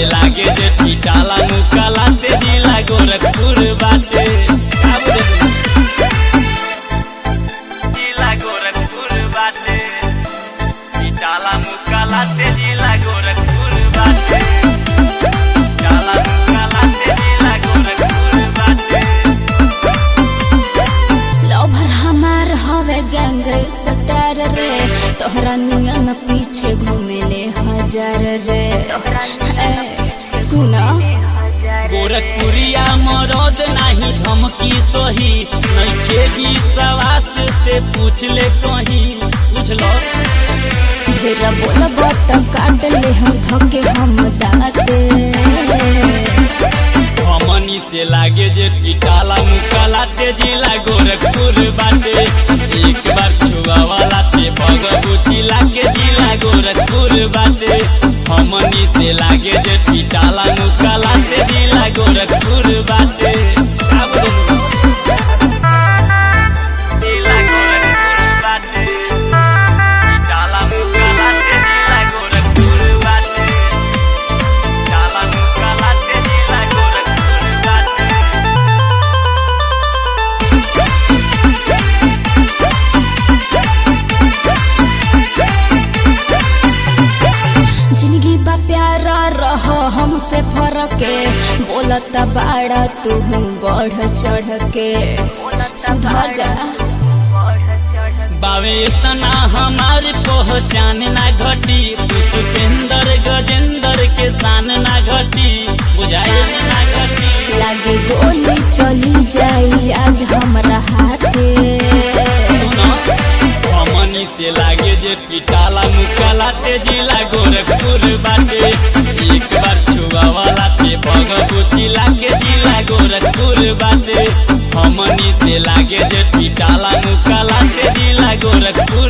लागे जे पिटाला मुकाला ते जिला गोरखपुर बाटे का बोले जिला गोरखपुर बाटे पिटाला मुकाला ते जिला गोरखपुर बाटे पिटाला मुकाला ते जिला गोरखपुर बाटे लवर हमार हवे गैंग सटार रे तोहरा नियन पीछे घूमेले हजार रे ए, सुना गोरखपुरिया मरद नाही धमकी सही नइखे विश्वास से पूछ ले कहीं पूछलो ढेर बोलब त काट ले हम धके हम दाते हमनी से लागे जे पिटाला मुकाला ते जिला गोरखपुर बाटे एक बार छुआ वाला ते भगवती लागे जिला गोरखपुर बाटे हमनी से लागे जे पिटाला मुकाला ते जिला गोरखपुर बाटे का बोलू? जिला गोरखपुर बाटे पिटाला मुकाला ते जिला गोरखपुर बाटे पिटाला मुकाला ते जिला गोरखपुर बाटे जिंदगी बा प्यारा रह हमसे फरके बोलत बाड़ा तू बढ़ चढ़ के सुधर जा बावे तना हमारी पहचान ना घटी पुष्पेंद्र गजेंद्र के शान ना घटी बुझाए ना घटी लागे गोली चली जाई आज हमरा हाथे सुनो हमनी से लागे जे पिटाला मुकाला ते जिला गोरखपुर बाटे एक बार छुआ वाला ते भगवती लागे जिला गोरखपुर बाटे हमनी से लागे जे पिटाला मुकाला ते जिला गोरखपुर